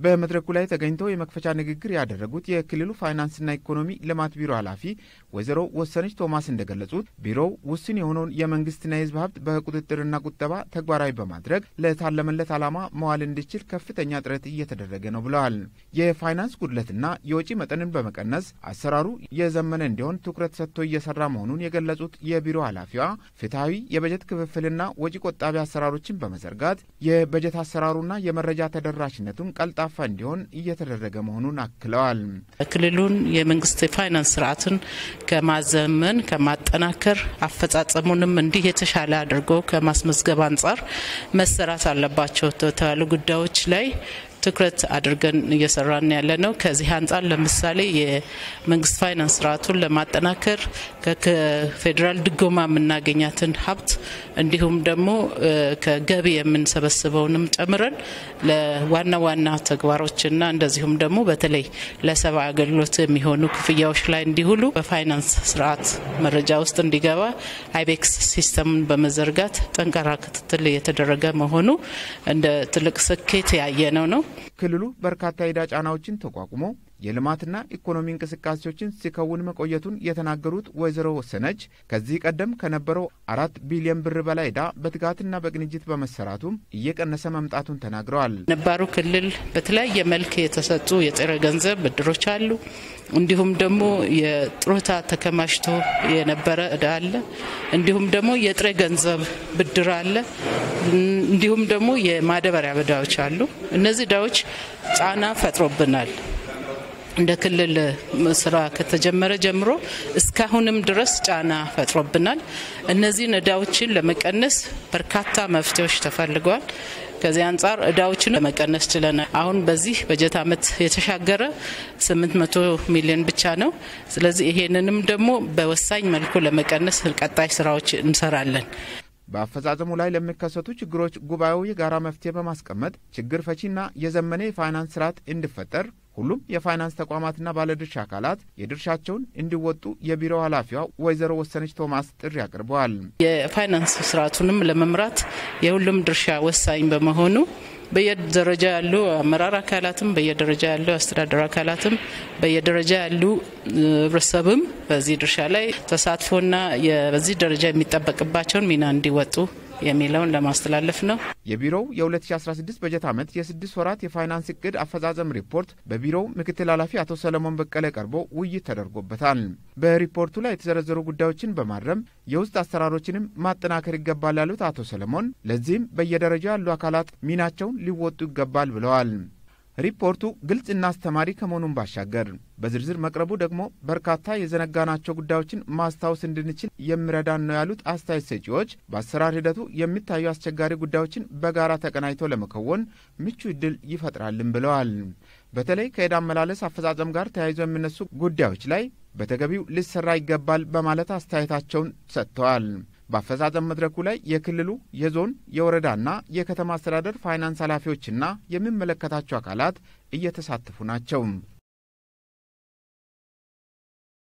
በመድረኩ ላይ ተገኝተው የመክፈቻ ንግግር ያደረጉት የክልሉ ፋይናንስና ኢኮኖሚ ልማት ቢሮ ኃላፊ ወይዘሮ ወሰነች ቶማስ እንደገለጹት ቢሮው ውስን የሆነውን የመንግስትና የሕዝብ ሀብት በቁጥጥርና ቁጠባ ተግባራዊ በማድረግ ለታለመለት ዓላማ መዋል እንዲችል ከፍተኛ ጥረት እየተደረገ ነው ብለዋል። የፋይናንስ ጉድለትና የወጪ መጠንን በመቀነስ አሰራሩ የዘመነ እንዲሆን ትኩረት ሰጥቶ እየሰራ መሆኑን የገለጹት የቢሮ ኃላፊዋ ፍትሐዊ የበጀት ክፍፍልና ወጪ ቆጣቢ አሰራሮችን በመዘርጋት የበጀት አሰራሩና የመረጃ ተደራሽነቱን ቀልጣፋ እንዲሆን እየተደረገ መሆኑን አክለዋል። ክልሉን የመንግስት የፋይናንስ ስርዓትን ከማዘመን ከማጠናከር አፈጻጸሙንም እንዲህ የተሻለ አድርጎ ከማስመዝገብ አንጻር መሰራት አለባቸው የተባሉ ጉዳዮች ላይ ትኩረት አድርገን እየሰራን ያለ ነው። ከዚህ አንጻር ለምሳሌ የመንግስት ፋይናንስ ስርዓቱን ለማጠናከር ከፌዴራል ድጎማ የምናገኛትን ሀብት እንዲሁም ደግሞ ከገቢ የምንሰበስበውንም ጨምረን ለዋና ዋና ተግባሮችና እንደዚሁም ደግሞ በተለይ ለሰብአዊ አገልግሎት የሚሆኑ ክፍያዎች ላይ እንዲውሉ በፋይናንስ ስርዓት መረጃ ውስጥ እንዲገባ አይቤክስ ሲስተምን በመዘርጋት ጠንካራ ክትትል የተደረገ መሆኑ እንደ ትልቅ ስኬት ያየነው ነው። ክልሉ በርካታ የዕዳ ጫናዎችን ተቋቁሞ የልማትና ኢኮኖሚ እንቅስቃሴዎችን ሲከውን መቆየቱን የተናገሩት ወይዘሮ ወሰነች ከዚህ ቀደም ከነበረው አራት ቢሊዮን ብር በላይ ዕዳ በትጋትና በቅንጅት በመሰራቱም እየቀነሰ መምጣቱን ተናግረዋል። ነባሩ ክልል በተለያየ መልክ የተሰጡ የጥሬ ገንዘብ ብድሮች አሉ። እንዲሁም ደግሞ የጥሮታ ተከማችቶ የነበረ ዕዳ አለ። እንዲሁም ደግሞ የጥሬ ገንዘብ ብድር አለ። እንዲሁም ደግሞ የማዳበሪያ ዕዳዎች አሉ። እነዚህ ዕዳዎች ጫና ፈጥሮብናል። እንደ ክልል ስራ ከተጀመረ ጀምሮ እስካሁንም ድረስ ጫና ፈጥሮብናል። እነዚህን ዕዳዎችን ለመቀነስ በርካታ መፍትሄዎች ተፈልገዋል። ከዚህ አንጻር ዕዳዎችን ለመቀነስ ችለናል። አሁን በዚህ በጀት ዓመት የተሻገረ 800 ሚሊዮን ብቻ ነው። ስለዚህ ይሄንንም ደግሞ በወሳኝ መልኩ ለመቀነስ ቀጣይ ስራዎች እንሰራለን። በአፈጻጸሙ ላይ ለሚከሰቱ ችግሮች ጉባኤው የጋራ መፍትሄ በማስቀመጥ ችግር ፈቺና የዘመነ የፋይናንስ ስርዓት እንዲፈጠር ሁሉም የፋይናንስ ተቋማትና ባለድርሻ አካላት የድርሻቸውን እንዲወጡ የቢሮው ኃላፊዋ ወይዘሮ ወሰነች ቶማስ ጥሪ አቅርበዋል። የፋይናንስ ስርዓቱንም ለመምራት የሁሉም ድርሻ ወሳኝ በመሆኑ በየደረጃ ያሉ አመራር አካላትም በየደረጃ ያሉ አስተዳደር አካላትም በየደረጃ ያሉ ህብረተሰብም በዚህ ድርሻ ላይ ተሳትፎና በዚህ ደረጃ የሚጠበቅባቸውን ሚና እንዲወጡ የሚለውን ለማስተላለፍ ነው። የቢሮው የ2016 በጀት ዓመት የስድስት ወራት የፋይናንስ እቅድ አፈጻጸም ሪፖርት በቢሮው ምክትል ኃላፊ አቶ ሰለሞን በቀለ ቀርቦ ውይይት ተደርጎበታል። በሪፖርቱ ላይ የተዘረዘሩ ጉዳዮችን በማረም የውስጥ አሰራሮችንም ማጠናከር ይገባል ያሉት አቶ ሰለሞን ለዚህም በየደረጃው ያሉ አካላት ሚናቸውን ሊወጡ ይገባል ብለዋል። ሪፖርቱ ግልጽና አስተማሪ ከመሆኑን ባሻገር በዝርዝር መቅረቡ ደግሞ በርካታ የዘነጋናቸው ጉዳዮችን ማስታወስ እንድንችል የሚረዳን ነው ያሉት አስተያየት ሰጪዎች በአሰራር ሂደቱ የሚታዩ አስቸጋሪ ጉዳዮችን በጋራ ተቀናጅተው ለመከወን ምቹ ዕድል ይፈጥራልን ብለዋል። በተለይ ከዕዳ አመላለስ አፈጻጸም ጋር ተያይዘው የሚነሱ ጉዳዮች ላይ በተገቢው ሊሰራ ይገባል በማለት አስተያየታቸውን ሰጥተዋል። በአፈጻጸም መድረኩ ላይ የክልሉ የዞን የወረዳና የከተማ አስተዳደር ፋይናንስ ኃላፊዎችና የሚመለከታቸው አካላት እየተሳተፉ ናቸው።